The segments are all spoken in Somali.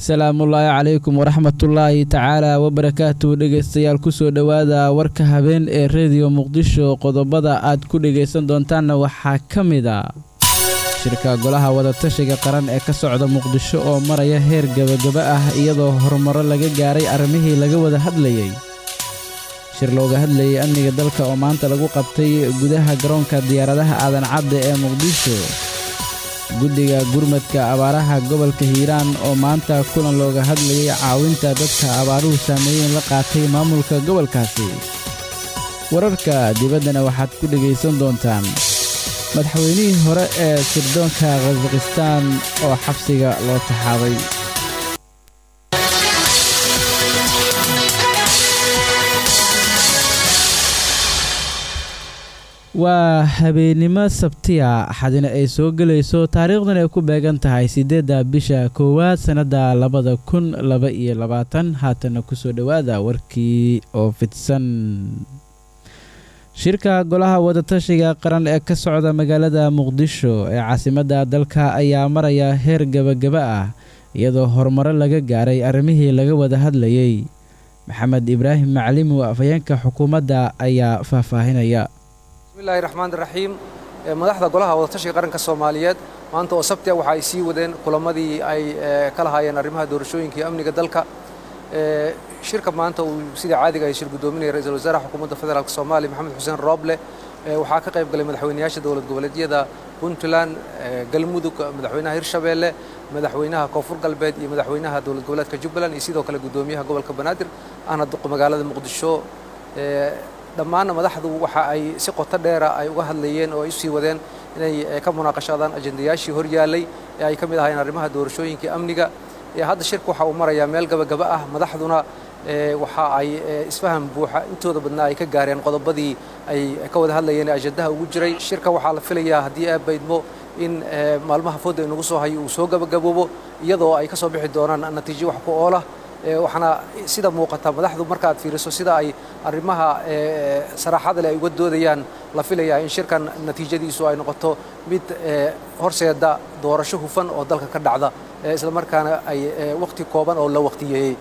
salaamullaahi calaykum waraxmatullaahi tacaala wabarakaatu dhegaystayaal kusoo dhowaada warka habeen ee rediyo muqdisho qodobada aad ku dhegaysan doontaanna waxaa ka mid a shirka golaha wadatashiga qaran ee ka socda muqdisho oo maraya heer gebagaba ah iyadoo horumaro laga gaaray arrimihii laga wada hadlayey shir looga hadlayey amniga dalka oo maanta lagu qabtay gudaha garoonka diyaaradaha aadan cadde ee muqdisho guddiga gurmadka abaaraha gobolka hiiraan oo maanta kulan looga hadlayay caawinta dadka abaaruhu saameeyeen la qaatay maamulka gobolkaasi wararka dibaddana waxaad ku dhegaysan doontaan madaxweynihii hore ee sirdoonka khasakhistaan oo xabsiga loo taxaaday waa habeennimo sabtiya axadina ay soo gelayso taariikhdan ay ku beegan tahay siddeedda bisha koowaad sannadda labada kun laba iyo labaatan haatana kusoo dhowaada warkii oo fidsan shirka golaha wadatashiga qaran ee ka socda magaalada muqdisho ee caasimadda dalka ayaa maraya heer gebagaba ah iyadoo horumaro laga gaaray arrimihii laga wada hadlayey maxamed ibraahim macalimu afhayeenka xukuumadda ayaa faahfaahinaya bismillahi raxmaan raxiim madaxda golaha wadatashiga qaranka soomaaliyeed maanta oo sabtia waxa ay sii wadeen kulamadii ay ka lahaayeen arrimaha doorashooyinka iyo amniga dalka shirka maanta uu sida caadiga ay shir guddoominaya ra-iisul wasaaraha xukuumadda federaalk soomaaliya maxamed xuseen rooble waxaa ka qayb galay madaxweynayaasha dowlad goboleedyada puntland galmudug madaxweynaha hirshabeelle madaxweynaha koonfur galbeed iyo madaxweynaha dowlad goboleedka jubbaland iyo sidoo kale guddoomiyaha gobolka banaadir ahna duqa magaalada muqdisho dhammaanna madaxdu waxa ay si qoto dheera ay uga hadlayeen oo ay usii wadeen inay ka munaaqashadaan ajendayaashii hor yaallay ee ay ka mid ahaayeen arrimaha doorashooyinka amniga hadda shirka waxa uu marayaa meel gabagaba ah madaxduna waxa ay isfaham buuxa intooda badnaa ay ka gaareen qodobadii ay ka wada hadlayeen ee ajendaha ugu jiray shirka waxaa la filayaa haddii aad baydmo in maalmaha fooda inagu soo hayo uu soo gabagaboobo iyadoo ay ka soo bixi doonaan natiijo wax ku oolah waxaana sida muuqata madaxdu markaaad fiiriso sida ay arrimaha saraaxada leh ay uga doodayaan la filayaa in shirkan natiijadiisu ay noqoto mid horseeda doorasho hufan oo dalka ka dhacda islamarkaana ay wakhti kooban oo la wakhtiyeeyey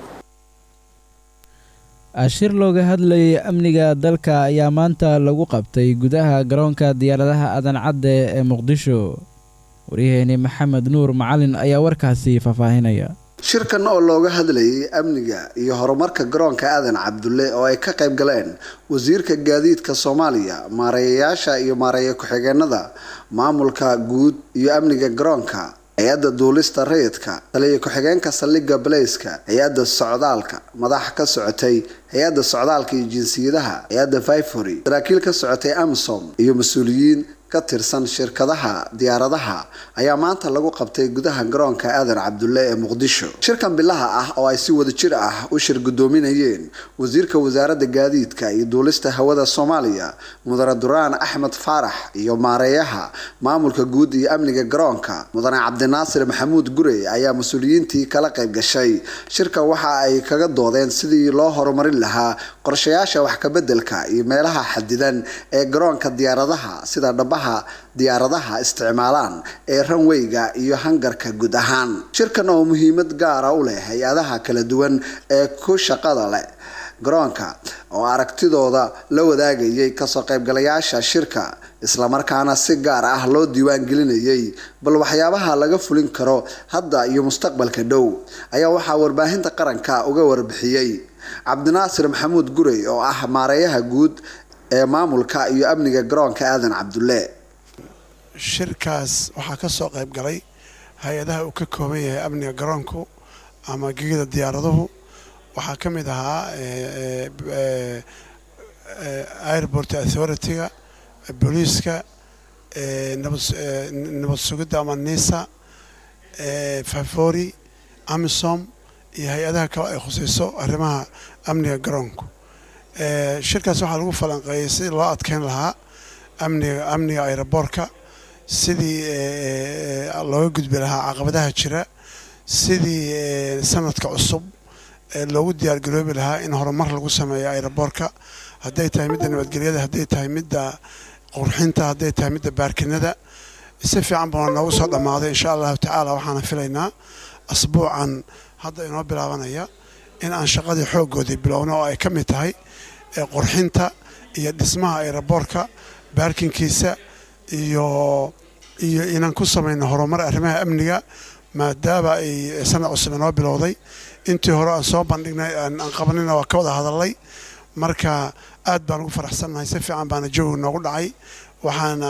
shir looga hadlayay amniga dalka ayaa maanta lagu qabtay gudaha garoonka diyaaradaha aadan cadde ee muqdisho waryaheeni maxamed nuur macalin ayaa warkaasi faahfaahinaya shirkan oo looga hadlayay amniga iyo horumarka garoonka aadan cabdulle oo ay ka qayb galeen wasiirka gaadiidka soomaaliya maareeyayaasha iyo maareeya ku-xigeenada maamulka guud iyo amniga garoonka hay-adda duulista rayidka taliya ku-xigeenka saldhigga baleyska hay-adda socdaalka madax ka socotay hay-adda socdaalka iyo jinsiyadaha hay-adda vifory saraakiil ka socotay amsom iyo mas-uuliyiin ka tirsan shirkadaha diyaaradaha ayaa maanta lagu qabtay gudaha garoonka aadan cabdulle ee muqdisho shirkan bilaha ah oo ay si wada jir ah u shir guddoominayeen wasiirka wasaaradda gaadiidka iyo duulista hawada soomaaliya mudane duraan axmed faarax iyo maareeyaha maamulka guud iyo amniga garoonka mudane cabdinaasir maxamuud gurey ayaa mas-uuliyiintii kala qayb gashay shirka waxa ay kaga doodeen sidii loo horumarin lahaa qorshayaasha wax kabeddelka iyo meelaha xadidan ee garoonka diyaaradaha sida dhaba diyaaradaha isticmaalaan ee ranweyga iyo hangarka guud ahaan shirkan oo muhiimad gaara u leh hay-adaha kala duwan ee ku shaqada leh garoonka oo aragtidooda la wadaagayay kasoo qaybgalayaasha shirka islamarkaana si gaar ah loo diiwaan gelinayay bal waxyaabaha laga fulin karo hadda iyo mustaqbalka dhow ayaa waxaa warbaahinta qaranka uga warbixiyey cabdinaasir maxamuud gurey oo ah maareeyaha guud ee maamulka iyo amniga garoonka aadan cabdulle shirkaas waxaa ka soo qayb galay hay-adaha uu ka kooban yahay amniga garoonku ama gegida diyaaraduhu waxaa ka mid ahaa airport authority-ga booliiska nabad sugidda ama nisa favori amisom iyo hay-adaha kale ay khusayso arrimaha amniga garoonku shirkaas waxaa lagu falanqeeyey sidii loo adkeyn lahaa amniga amniga aeroboorka sidii looga gudbi lahaa caqabadaha jira sidii sanadka cusub loogu diyaargaroobi lahaa in horumar lagu sameeyo aeroboorka hadday tahay midda nabadgelyada hadday tahay midda qurxinta hadday tahay midda baarkinada si fiican baa noogu soo dhammaaday insha allahu tacaala waxaana filaynaa asbuucan hadda inoo bilaabanaya in aan shaqadii xooggoodii bilowno oo ay ka mid tahay qurxinta iyo dhismaha ayraboorka baarkinkiisa iyo iyo inaan ku samayno horumar arrimaha amniga maadaama ay sanad cusub inoo bilowday intii hore aan soo bandhignay aan qabanina waa ka wada hadalay marka aad baan ugu faraxsannahay si fiican baana jawiga noogu dhacay waxaana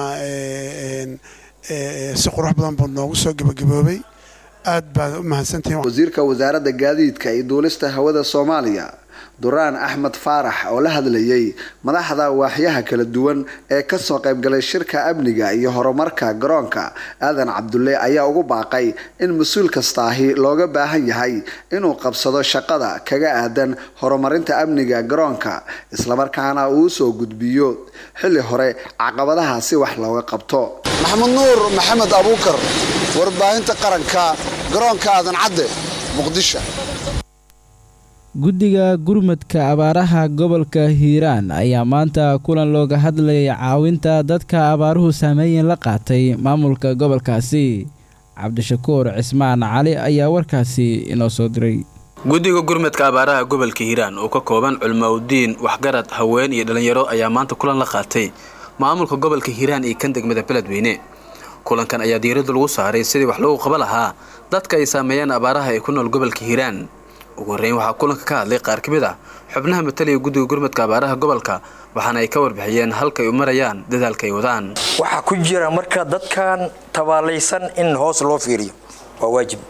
si qurux badan buu noogu soo gebagaboobay aad baad u mahadsantihiin wasiirka wasaaradda gaadiidka iyo duulista hawada soomaaliya duraan axmed faarax oo la hadlayay madaxda waaxyaha kala duwan ee kasoo qaybgalay shirka amniga iyo horumarka garoonka aadan cabdulle ayaa ugu baaqay in mas-uul kastaahi looga baahan yahay inuu qabsado shaqada kaga aadan horumarinta amniga garoonka islamarkaana uu soo gudbiyo xilli hore caqabadaha si wax looga qabto maxamed nuur maxamed abuukar warbaahinta qaranka garoonka aadan cadde muqdisho guddiga gurmadka abaaraha gobolka hiiraan ayaa maanta kulan looga hadlayay caawinta dadka abaaruhu saameeyen la qaatay maamulka gobolkaasi cabdishakuur cismaan cali ayaa warkaasi inoo soo diray guddiga gurmadka abaaraha gobolka hiiraan oo ka kooban culmaudiin waxgarad haween iyo dhallinyaro ayaa maanta kulan la qaatay maamulka gobolka hiiraan iyo kan degmada beledweyne kulankan ayaa diiradda lagu saaray sidii wax loogu qaba lahaa dadka ay saameeyeen abaaraha ee ku nool gobolka hiiraan ugu horreyn waxaa kulanka ka hadlay qaar ka mid ah xubnaha matalaya guddiga gurmadka abaaraha gobolka waxaana ay ka warbixiyeen halka ay u marayaan dadaalka ay wadaan waxaa ku jira marka dadkan tabaalaysan in hoos loo fiiriyo waa waajib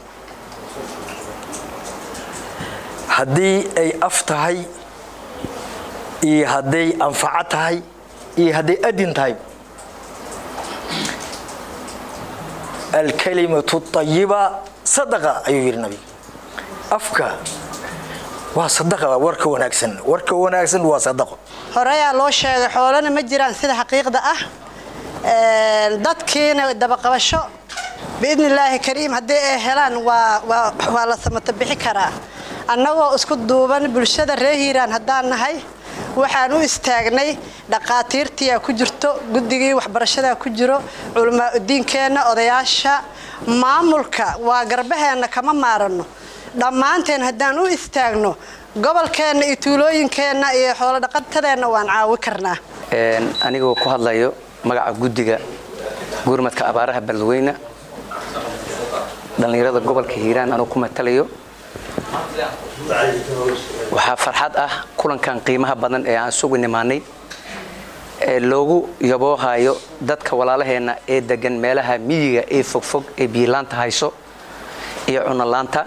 haddii ay af tahay iyo hadday anfaco tahay iyo hadday adin tahay alkalimatu ayiba sadaqa ayuu yidhi nabiga afka waa sadaqa warka wanaagsan warka wanaagsan waa sadaqo horeyaa loo sheegay xoolana ma jiraan sida xaqiiqda ah dadkiina dabaqabasho biidni illaahi kariim haddii ay helaan waa la samata bixi karaa annagoo isku duuban bulshada reer hiiraan haddaan nahay waxaan u istaagnay dhaqaatiirtiyaa ku jirto guddigii waxbarashadaa ku jiro culamaauddiinkeenna odayaasha maamulka waa garbaheenna kama maaranno dhammaanteen haddaan u istaagno gobolkeenna iyo tuulooyinkeenna iyo xoolodhaqatadeenna waan caawi karnaa anigoo ku hadlayo magaca guddiga gurmadka abaaraha beledweyne dhallinyarada gobolka hiiraan anuu ku matalayo waxaa farxad ah kulankan qiimaha badan ee aan sugu nimaanay ee loogu yaboohayo dadka walaalaheenna ee degan meelaha miyiga ee fogfog ee biyilaanta hayso iyo cunolaanta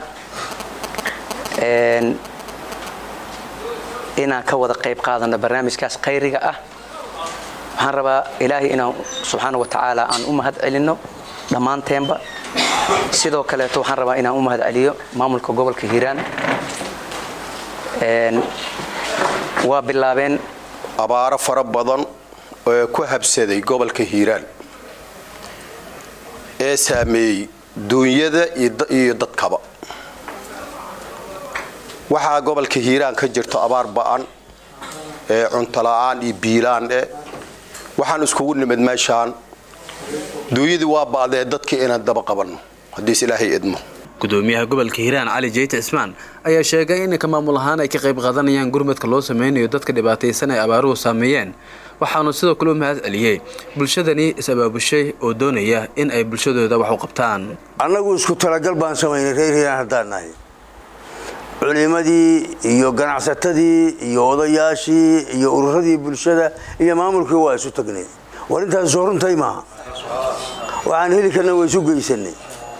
inaan ka wada qayb qaadano barnaamijkaas khayriga ah waxaan rabaa ilaahay inaan subxaana wa tacaala aan u mahad celinno dhammaanteenba sidoo kaleeto waxaan rabaa inaan u mahad celiyo maamulka gobolka hiiraan waa bilaabeen abaaro fara badan oo ku habsaday gobolka hiiraan ee saameeyey duunyada iyo dadkaba waxaa gobolka hiiraan ka jirto abaar ba'an ee cuntola'aan iyo biilaan eh waxaan iskugu nimid meeshaan duunyadii waa ba'dee dadkii inaan daba qabanno haddiis ilaahay idmo gudoomiyaha gobolka hiiraan cali jeyte cismaan ayaa sheegay inanka maamul ahaan ay ka qayb qaadanayaan gurmadka loo sameynayo dadka dhibaataysan ay abaaruhu saameeyeen waxaanu sidoo kale u mahad celiyey bulshadani is-abaabushay oo doonaya in ay bulshadooda wax u qabtaan annagu isku talagal baan samaynay reer hiiraan haddaan nahay culimadii iyo ganacsatadii iyo odayaashii iyo ururadii bulshada iyo maamulkii waa isu tagnay war intaas soo runtay maaha waxaan heli karna waa isu geysanay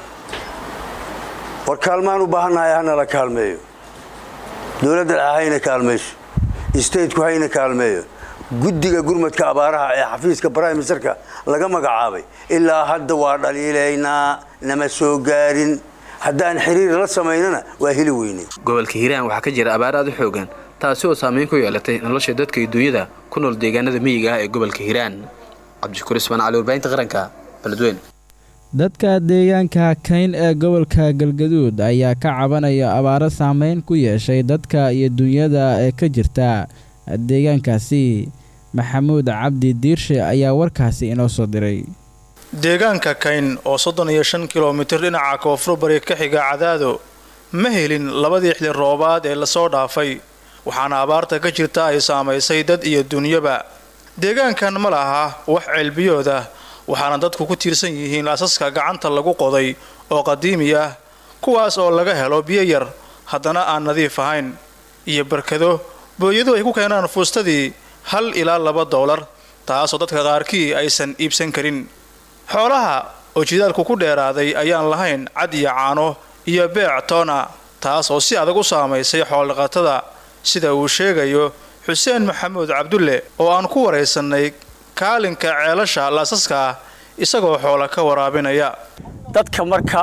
war kaalmaan u baahannahay hanala kaalmeeyo dowladda dhexe hayna kaalmayso stateku hayna kaalmeeyo guddiga gurmadka abaaraha ee xafiiska prime ministerka laga magacaabay ilaa hadda waa dhaliilaynaa nama soo gaarin haddaan xiriir la samaynana waa heli weynay gobolka hiiraan waxaa ka jira abaar aad u xoogan taasi oo saameyn ku yeelatay nolosha dadka iyo duunyada ku nool deegaanada miyiga ah ee gobolka hiiraan cabdishakuur ismaan cali warbaahinta qaranka beledweyne dadka deegaanka kayn ee gobolka galgaduud ayaa ka cabanaya abaaro saameyn ku yeeshay dadka iyo duunyada ee ka jirta deegaankaasi maxamuud cabdi diirshe ayaa warkaasi inoo soo diray deegaanka kayn oo soddon iyo shan kilomitir dhinaca koonfur bari ka xiga cadaado ma helin labadii xili roobaad ee lasoo dhaafay waxaana abaarta ka jirta ay saamaysay dad iyo dunyaba deegaankan ma laha wax ceelbiyood ah waxaana dadku ku tiirsan yihiin asaska gacanta lagu qoday oo qadiimi ah kuwaas oo laga helo biyo yar haddana aan nadiif ahayn iyo barkado booyadu ay ku keenaan fuustadii hal ilaa laba doolar taasoo dadka qaarkii aysan iibsan karin xoolaha oo jidaalku ku dheeraaday ayaan lahayn cad iyo caano iyo beec toona taas oo si adag u saamaysay xoolodhaqatada sida uu sheegayo xuseen maxamuud cabdulle oo aan ku waraysannay kaalinka ceelasha laasaska ah isagoo xoola ka waraabinaya dadka marka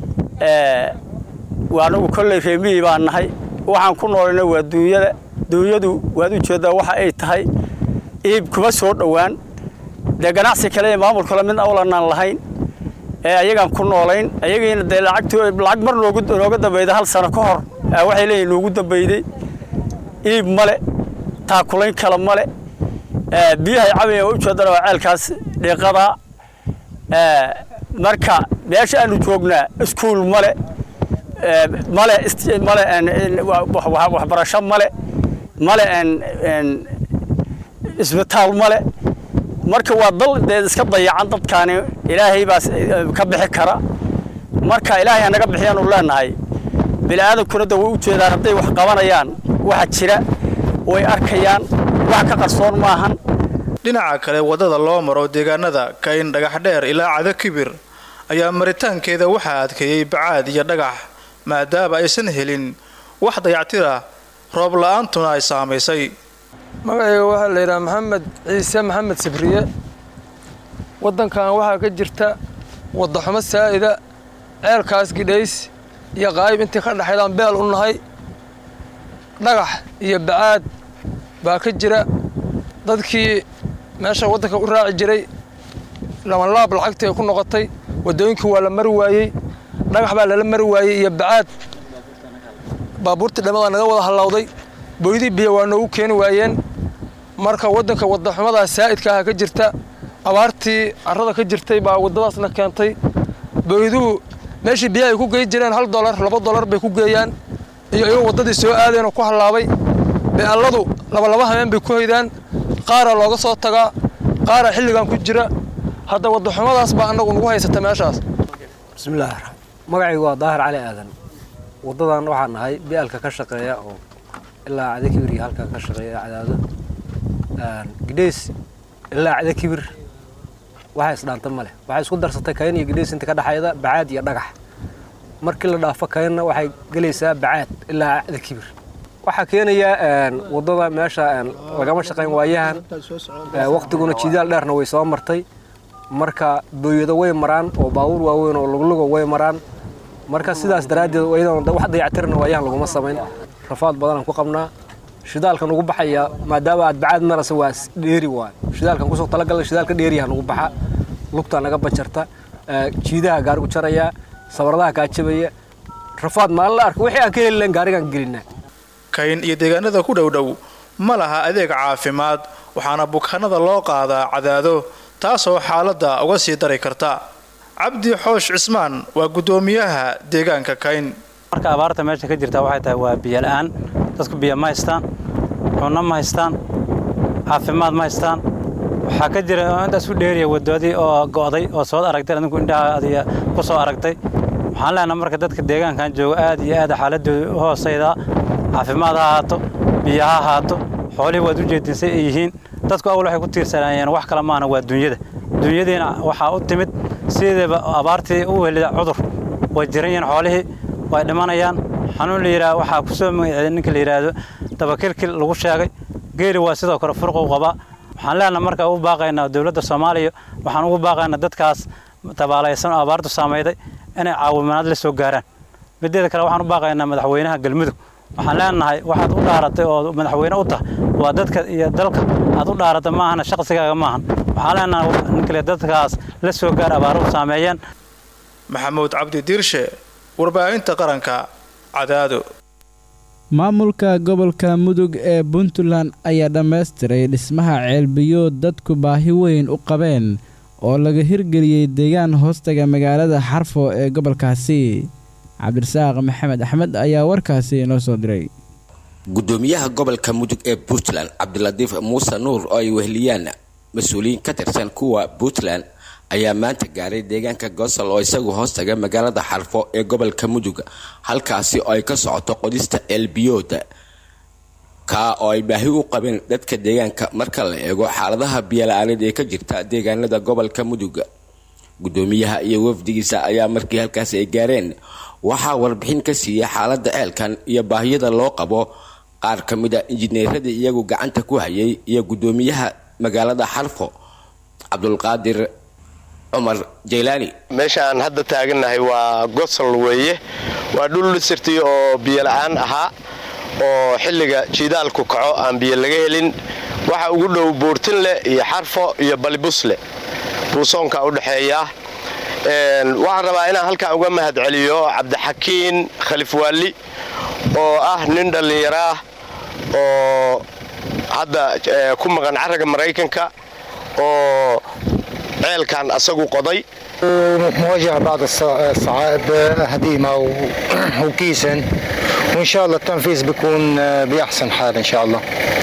anagu kolley reemihii baan nahay waxaan ku noolayna waa duunyada duunyadu waad u jeeddaa waxa ay tahay iib kuma soo dhowaan dee ganacsi kale ee maamul kale mid awlanaan lahayn ee ayagaan ku noolayn ayagiina dee lacag mar nooga dambayda hal sano ka hor waxay leeyihin noogu dambayday iib male taakulayn kale male biyahay cabaya waa u jeedana waa ceelkaas dhiiqadaa marka meesha aanu joognaa iskuul male male male waxbarasho male male isbitaal male marka waa dal dee iska dayacan dadkaani ilaahay baa ka bixi kara marka ilaahay anaga bixiyaanu leenahay bini'aadankuna da way u jeedaan hadday wax qabanayaan waxa jira way arkayaan wax ka qarsoon maahan dhinaca kale waddada loo maro deegaanada kayn dhagax dheer ilaa cado kibir ayaa maritaankeeda waxaa adkeeyey bacaad iyo dhagax maadaama aysan helin wax dayactira roob la-aantuna ay saamaysay magacayga waxaa la yidhaha maxamed ciise maxamed sibriye waddankan waxaa ka jirta waddaxumo saa'ida ceelkaas gidhays iyo qaayib intii ka dhexaydaan beel u nahay dhagax iyo bacaad baa ka jira dadkii meesha waddanka u raaci jiray labanlaab lacagtii ay ku noqotay waddooyinkii waa la mari waayey dhagax baa lala mari waayey iyo bacaad baabuurtii dhammadaa naga wada hallawday booydii biyo waa noogu keeni waayeen marka waddanka waddaxumadaa saa'idka aha ka jirta abaartii carrada ka jirtay baa waddadaasna keentay booyduhu meeshii biyaha ay ku geey jireen hal dolar laba dolar bay ku geeyaan iyo iyagoo waddadii soo aadeen oo ku hallaabay be'alladu labalaba habeen bay ku hoydaan qaaraa looga soo tagaa qaaraa xilligan ku jira hadda waddaxumadaas baa annagu nagu haysata meeshaas bismillaah magacaygu waa daahir cali aadan waddadan waxaan nahay bi'alka ka shaqeeya oo ilaa cada kibir iyo halkan ka shaqeeya cadaado gidhays ilaa cada kibir waxa isdhaanta ma leh waxay isku darsatay kayn iyo gidhays inta ka dhexayda bacaad iyo dhagax markii la dhaafo kaynna waxay gelaysaa bacaad ilaa cada kibir waxaa keenaya waddada meesha lagama shaqayn waayahan waqtiguna jidaal dheerna way soo martay marka booyado way maraan oo baabuur waaweyn oo luglugo way maraan marka sidaas daraaddeed iyadoon wax dayactirna waayahan laguma samayn rafaad badanaan ku qabnaa shidaalkan ugu baxaya maadaama aad bacaad marasa waa dheeri waay shidaalkan kusoo talagalay shidaalka dheeriyaha nagu baxa lugtaa naga bajarta jiidaha gaarigu jaraya sabaradaha kaa jabaya rafaad maalin la arka wixii aan ka heli lahayn gaarigaan gelinaa kayn iyo deegaanada ku dhowdhow ma laha adeeg caafimaad waxaana bukaanada loo qaadaa cadaado taasoo xaaladda uga sii dari karta cabdi xoosh cismaan waa guddoomiyaha deegaanka kayn marka abaarta meesha ka jirta waxay tahay waa biyo la'aan dadku biyo ma haystaan cunno ma haystaan caafimaad ma haystaan waxaa ka jira intaas u dheeriya wadadii oo go'day oo soo aragtay adinku indhaha adiga ku soo aragtay waxaan leenahay marka dadka deegaankan jooga aad iyo aad xaaladooda u hoosayda caafimaad ha ahaato biyo ha ahaato xoolihii waad u jeedinsay ay yihiin dadku awal waxay ku tiirsanaayeen wax kale maana waa dunyada dunyadiina waxaa u timid sideeba abaartii u helida cudur way jiran yihiin xoolihii way dhimanayaan xanuun la yidhaha waxaa ku soo magaceeyay ninka la yidhaahdo dabakilkil lagu sheegay geeri waa sidoo kale furqu qabaa waxaan leenahay marka u baaqaynaa dowladda soomaaliya waxaan ugu baaqaynaa dadkaas tabaalaysan oo abaartu saamayday inay caawimaad la soo gaaraan mideeda kale waxaan u baaqaynaa madaxweynaha galmudug waxaan leenahay waxaad u dhaaratay oo madaxweyne u tahay waa dadka iyo dalka aad u dhaaratay maahana shaqsigaaga maahan waxaan leenahay ninkale dadkaas la soo gaar abaaruhu saameeyeen maxamuud cabdi diirshe warbaahinta qaranka cadaado maamulka gobolka mudug ee puntland ayaa dhammaystiray dhismaha ceelbiyood dadku baahi weyn u qabeen oo laga hirgeliyey deegaan hoostaga magaalada xarfo ee gobolkaasi cabdirasaaq maxamed axmed ayaa warkaasi inoo soo diray gudoomiyaha gobolka mudug ee puntland cabdilatiif muuse nuur oo ay weheliyaan mas-uuliyiin ka tirsan kuwa puntland ayaa maanta gaaray deegaanka gosol oo isagu hoostaga magaalada xarfo ee gobolka mudug halkaasi oo ay ka socoto qodista elbiyooda kaa oo ay baahi u qabeen dadka deegaanka marka la eego xaaladaha biyola-aaneed ee ka jirta deegaanada gobolka mudug gudoomiyaha iyo wafdigiisa ayaa markii halkaasi ay gaareen waxaa warbixin ka siiyey xaalada ceelkan iyo baahiyada loo qabo qaar ka mid a injineeradii iyagu gacanta ku hayay iyo gudoomiyaha magaalada xarfo cabdulqaadir cumar jaylaani meeshaan hadda taagannahay waa gosol weeye waa dhul dhisirtii oo biyola-aan ahaa oo xilliga jiidaalku kaco aan biyo laga helin waxa ugu dhow buurtinleh iyo xarfo iyo balibusle buusoonka u dhexeeya waxaan rabaa inaan halkan uga mahad celiyo cabdixakiin khalif waali oo ah nin dhallinyaro ah oo hadda ku maqan carraga maraykanka oo ceelkan asagu qoday مواجهة بعض الصعائب هديمة وكيسن وإن شاء الله التنفيذ بيكون بأحسن حال إن شاء الله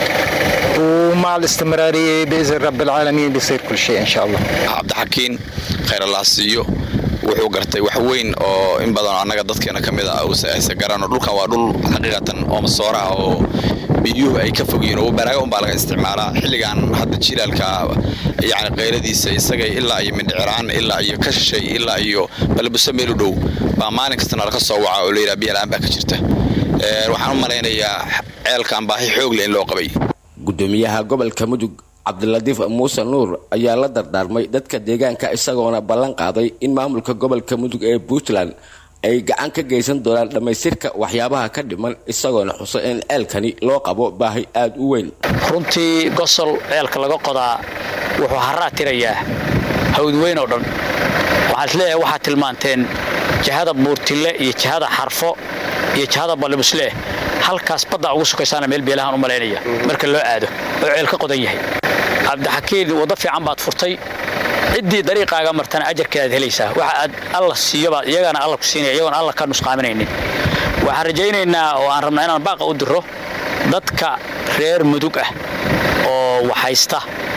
ومع الاستمرارية بإذن رب العالمين بيصير كل شيء إن شاء الله عبد الحكيم خير الله siiyo wuxuu gartay wax weyn oo in badan annaga dadkeena ka mid ah aysa garano dhulkan waa dhul xaqiiqatan oo masoora ah oo biyuhu ay ka fogyihiin oo baraaga unbaa laga isticmaalaa xilligan hadda jilaalka yani qayradiisa isaga ilaa iyo mindhiciraan ilaa iyo ka shishay ilaa iyo balbuso meel u dhow baa maalin kastana laga soo waca oo layidhaha biyalaan baa ka jirta waxaan u malaynayaa ceelkan baahi xoog leh in loo qabay gudoomiyaha gobolka mudug cabdilatiif muuse nuur ayaa la dardaarmay dadka deegaanka isagoona ballan qaaday in maamulka gobolka mudug ee puntland ay gacan ka geysan doonaan dhammaystirka waxyaabaha ka dhiman isagoona xuso in ceelkani loo qabo baahi aada u weyn runtii gosol ceelka laga qodaa wuxuu haraa tirayaa hawd weyn oo dhan waxaan isleeyahay waxaad tilmaanteen jihada buurtille iyo jihada xarfo iyo jihada balibuslee halkaas badda ugu sukaysaana meel beelahaan u malaynaya marka loo aado oo ceel ka qodan yahay cabdixakiin waddo fiican baad furtay ciddii dariiqaaga martana ajarkeedaad helaysaa waxa aad alla siiyobaad iyagana alla ku siinaya iyagoona alla ka nusqaaminaynin waxaan rajaynaynaa oo aan rabnaa inaan baaqa u diro dadka reer mudug ah oo waxhaysta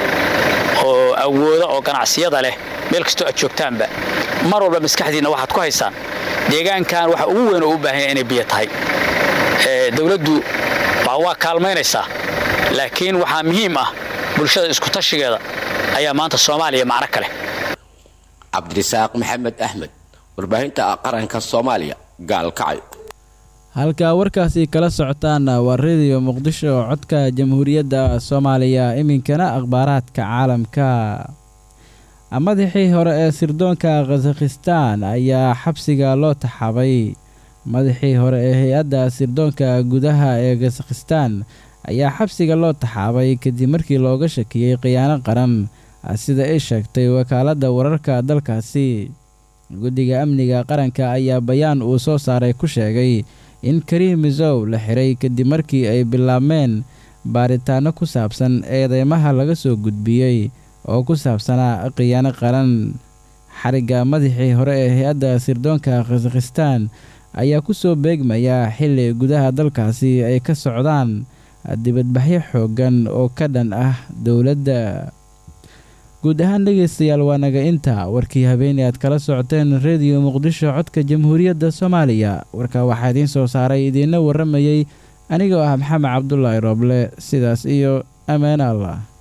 oo awooda oo ganacsiyada leh meel kastoo aad joogtaanba mar walba maskaxdiinna waxaad ku haysaan deegaankan waxa ugu weyn oo u baahan yahay inay biyo tahay dowladdu baa waa kaalmaynaysaa laakiin waxaa muhiim ah bulshada iskutashigeeda ayaa maanta soomaaliya macno kale cabdirisaaq maxamed axmed warbaahinta qaranka soomaaliya gaalkacay halkaa warkaasi kala socotaana waa rediyo muqdisho oo codka jamhuuriyadda soomaaliya iminkana akhbaaraadka caalamka madaxii hore ee sirdoonka khazakhistaan ayaa xabsiga loo taxabay madaxii hore ee hay-adda sirdoonka gudaha ee khazakhistaan ayaa xabsiga loo taxaabay kadib markii looga shakiyey khiyaano qaran sida ay sheegtay wakaaladda wararka dalkaasi guddiga amniga qaranka ayaa bayaan uu soo saaray ku sheegay in kariim misow la xiray kadib markii ay bilaabmeen baaritaano ku saabsan eedeymaha laga soo gudbiyey oo ku saabsanaa khiyaano qaran xarigga madaxii hore ee hay-adda sirdoonka khazakhistaan ayaa ku soo beegmaya xilli gudaha dalkaasi ay ka socdaan dibadbaxyo xooggan oo ka dhan ah dowladda guud ahaan dhegaystayaal waa naga inta warkii habeeney aad kala socoteen rediyo muqdisho codka jamhuuriyadda soomaaliya warka waxaa idiin soo saaray idiinna warramayey anigoo ah maxamed cabdulaahi rooble sidaas iyo ammaane allah